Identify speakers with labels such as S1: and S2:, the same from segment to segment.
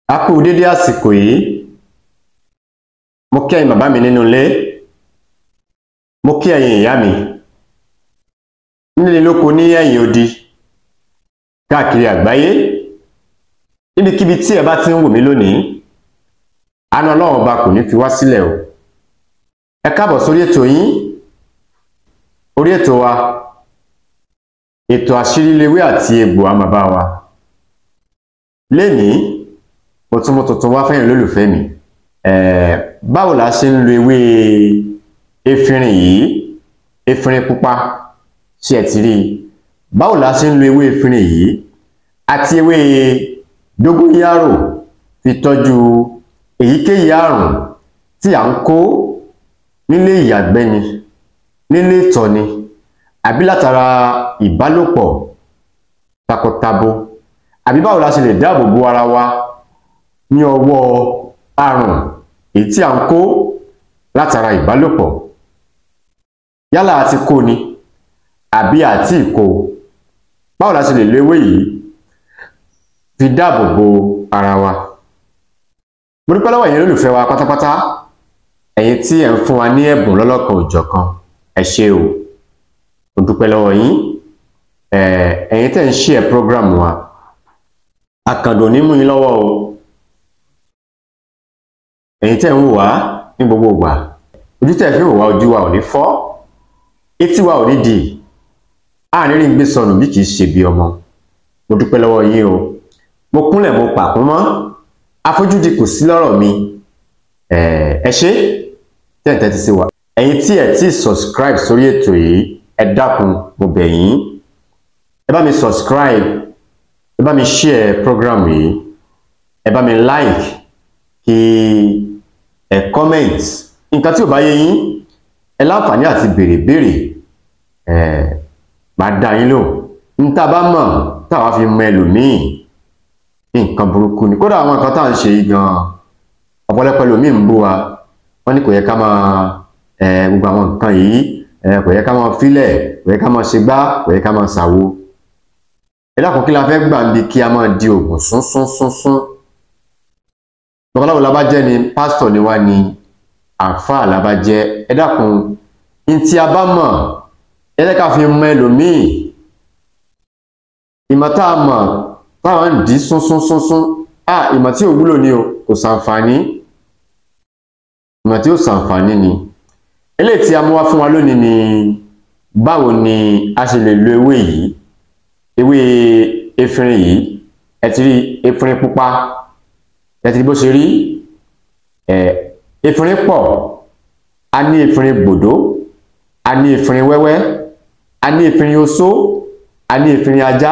S1: a kú dédé àsìkò yìí mo kí ẹ̀yin bàbá mi nínú ilé mo kí ẹ̀yin ìyá mi nílé lóko ní ẹ̀yìn odi káàkiri àgbáyé níbikíbi tí ẹ bá ti ń wò mí lónìí àánú ọlọ́run ọba kò ní fi wá sílẹ̀ o ẹ káàbọ̀ sórí ètò yín orí ètò wa ètò àṣírílewé àti egbò àmàbá wa lénìí mo tún mú tuntun wá fẹ́yìn olólùfẹ́ mi ẹ̀ẹ́ báwo la ṣe ń lo ewé efinrin yìí efinrin pupa ṣé ẹ ti rí i báwo la ṣe ń lo ewé efinrin yìí àti ewé dógóyárò fi tọ́jú èyíkéyìí àrùn tí à ń kó nílé ìyàgbẹ́ ni nílé ìtọ̀ ni àbí látara ìbálòpọ̀ takọtabo àbí báwo la ṣe lè dáàbò bo ara wa ní ọwọ́ àrùn èyí tí à ń kó látara ìbálòpọ̀ yálà àti kó ni àbí àti ìkó báwo la ṣe lè lo ewé yìí fi dáàbò bo ara wa mo dúpẹ́ lọ́wọ́ ẹ̀yin olólùfẹ́ wa pátápátá ẹ̀yin tí ẹ̀ ń fún wa ní ẹ̀bùn lọ́lọ́kan òjọ̀kan ẹ ṣé o mo dúpẹ́ lọ́wọ́ yín ẹ̀yin tẹ́ ń ṣí ẹ̀ program wa àkàndò ní mú yín lọ́wọ́ o ẹ̀yin tẹ́ ń wò wá ní gbogbo ìgbà ojú tẹ́ fi ń wò wá ojú wa ò ní fọ́ etí wa ò ní di àárín rí gbé sọnù bí kì í ṣe bí ọmọ mo dúpẹ́ lọ́wọ́ yín o mo kúnlẹ̀ mo pàkún mọ́ àfojúdi kò sí lọ́rọ̀ mi ẹ ṣé tẹ́ ẹ̀ tẹ́tí sí wa ẹ̀yin tí ẹ̀ tí subscribe sórí ètò yìí ẹ dákun mo bẹ̀ yín ẹ bá mi subscribe ẹ bá mi share program yìí ẹ bá mi like kí ẹ comment nǹkan tí ò bá yé yín ẹ láǹfààní àti béèrè béèrè ẹ máa dá yín lò ń tá a bá mọ̀ táwa fi mọ ẹlòmíì nǹkan burúkú ni kódà àwọn nǹkan tá à ń ṣe yìí gan ọ̀pọ̀lọpọ̀ ẹlòmíì ń bú wa wọ́n ní kò yẹ ká máa gbogbo àwọn nǹkan yìí kò yẹ ká máa filẹ̀ kò yẹ ká máa ṣe gbá kò yẹ ká máa ṣàwo ẹ dákun kí la fẹ́ gbà ń bi kí a máa di oògùn sún sún sún sún babaláwo la bá jẹ́ ni pásítọ̀ ni wá ni àáfàá la bá jẹ́ ẹ dákun ní tí a bá mọ̀ ẹ jẹ́ ká fi mọ ẹlòmíì ìmọ̀ tá a mọ̀ táwọn ń dì í sún sún sún sún à ìmọ̀ tí ò wúlò ni o kò ṣàǹfààní ìmọ̀ tí ó ṣàǹfààní ni eléyìí tí a mú wá fún wa lónìí ni báwo ni a ṣe lè lo ewé yìí ewé efinrin yìí ẹ ti rí efinrin pupa ẹ ti rí bó ṣe rí ẹ efinrin pọ̀ a ní efinrin gbòdó a ní efinrin wẹ́wẹ́ a ní efinrin oṣó a ní efinrin ajá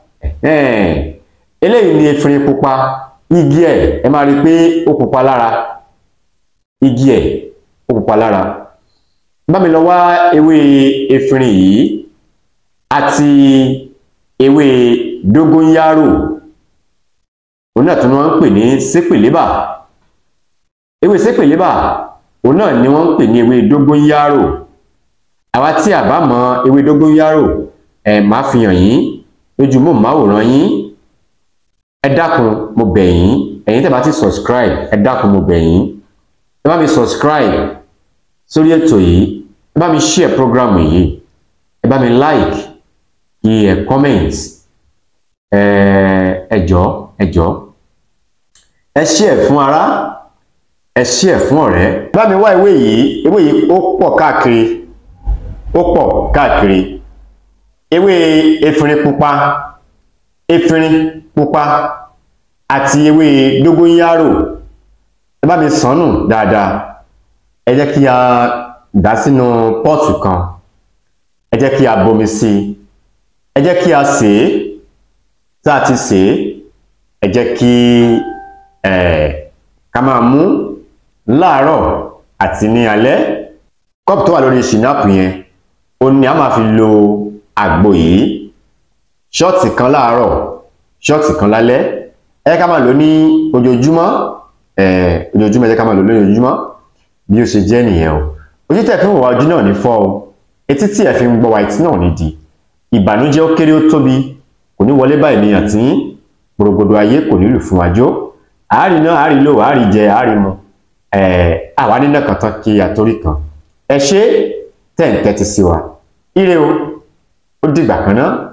S1: eléyìí ni efinrin pupa igi ẹ̀ ẹ máa rí i pé ó pupa lára igi ẹ̀ ó pupa lára bá mi lọ wá ewé efinrin yìí àti ewé dógónyárò òun náà tí wọ́n ń pè ní sépèlébà ewé sépèlébà òun náà ni wọ́n ń pè ní ewé dógónyárò àwa tí a bá mọ ewé dógónyárò ẹ máa fi hàn yín lójú mọ́ máwòrán yín ẹ dákun mo bẹ̀ yín ẹ̀yin tẹ́ bá ti subscribe ẹ dákun mo bẹ̀ yín ẹ bá mi subscribe sórí ètò yìí ẹ bá mi share program yìí ẹ bá mi like kí ẹ comment ẹ ẹ jọ̀ọ́ ẹ jọ̀ọ́ ẹ share fún ará ẹ share fún ọ̀rẹ́ bá mi wá ewé yìí ewé yìí ó pọ̀ káàkiri ó pọ̀ káàkiri ewé efinrin pupa efinrin pupa àti ewé dógónyárò ẹ bá mi sànù dáadáa ẹ jẹ́ kí a dà sínú pọ́ọ̀tù kan ẹ jẹ́ kí a bomi sí i ẹ jẹ́ kí a sè é tá a ti sè é ẹ jẹ́ kí ẹ ká máa mú láàárọ̀ àti ní alẹ́ kọ́ọ̀pù tó wà lórí ṣìnáàpù yẹn ó ní a máa fi lo àgbo yìí ṣọ́ọ̀tì kan láàárọ̀ ṣọ́ọ̀tì kan lálẹ́ ẹ ká máa lò ní ojoojúmọ́ ẹ ojoojúmọ́ ẹ jẹ́ ká máa lò lójoojúmọ́ bí ó ṣe jẹ́ nìyẹn o ojú tẹ̀ fi ń wà ojú náà ní fọ́ o etí tí ẹ fi ń gbọ́ wa etí náà ní di ìbànújẹ́ ó kéré ó tóbi kò ní wọlé báyìí ní àtìyín gbòrògbòdò ayé kò nílù fún wájó àárí náà àárí lò àárí jẹ àárí mu àwa nínà kan tán kí àtórí kan ẹ ṣe tẹ̀ ń tẹ́tí sí wa ire o ó dìgbà kan náà.